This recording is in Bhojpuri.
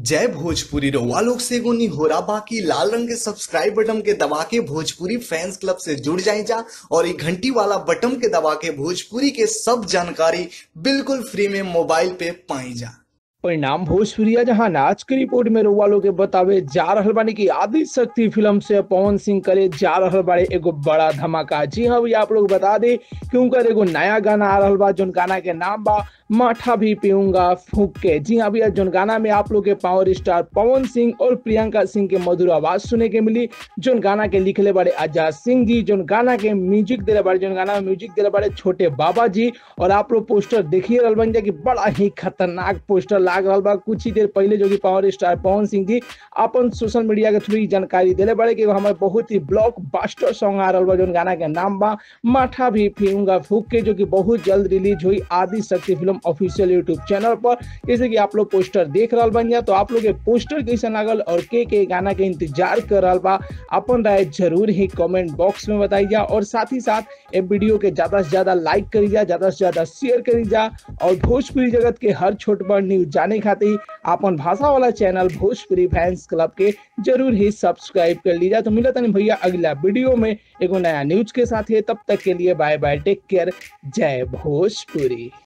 जय भोजपुरी रउआ लोग से एगो निहोरा बाकी लाल रंग के सब्सक्राइब बटन के दबा के भोजपुरी फैंस क्लब से जुड़ जाए जा और ये घंटी वाला बटन के दबा के भोजपुरी के सब जानकारी बिल्कुल फ्री में मोबाइल पे पाई जा परिणाम भोजपुरिया जहां नाच के रिपोर्ट में रउआ लोग के बतावे जा रहल बानी कि आदि शक्ति फिल्म से पवन सिंह करे जा रहल बाड़े एगो बड़ा धमाका जी हाँ भैया आप लोग बता दे कि उनकर एगो नया गाना आ रहल बा जोन गाना के नाम बा माठा भी पीऊंगा फूक के जी हाँ भैया जोन गाना में आप लोग के पावर स्टार पवन सिंह और प्रियंका सिंह के मधुर आवाज सुने के मिली जोन गाना के लिखले बड़े आजाद सिंह जी जोन गाना के म्यूजिक दिले बड़े जोन गाना में म्यूजिक दिले बड़े छोटे बाबा जी और आप लोग पोस्टर देखिए रहल बन जा कि बड़ा ही खतरनाक पोस्टर लाग रहल बा कुछ ही देर पहले जो कि पावर स्टार पवन सिंह जी अपन सोशल मीडिया के थ्रू ही जानकारी दिले बड़े कि हमारे बहुत ही ब्लॉक बास्टर सॉन्ग आ रहल बा जोन गाना के नाम बा माठा भी पीऊंगा फूक के जो कि बहुत जल्द रिलीज हुई Adi Shakti film official YouTube channel पर जैसे कि आप लोग पोस्टर देख रहा बन तो आप लोग के पोस्टर कैसे लागल और के के गाना के इंतजार कर रहा बा अपन राय जरूर ही कमेंट बॉक्स में बताइए और साथ ही साथ ये वीडियो के ज्यादा से ज्यादा लाइक करी जा ज्यादा से ज्यादा शेयर करी जा और भोजपुरी जगत के हर छोट बड़ न्यूज जाने खातिर अपन भाषा वाला चैनल भोजपुरी फैंस क्लब के जरूर ही सब्सक्राइब कर लीजिए तो मिलता नहीं भैया अगला वीडियो में एगो नया न्यूज के साथ है तब तक के लिए बाय बाय टेक केयर जय भोजपुरी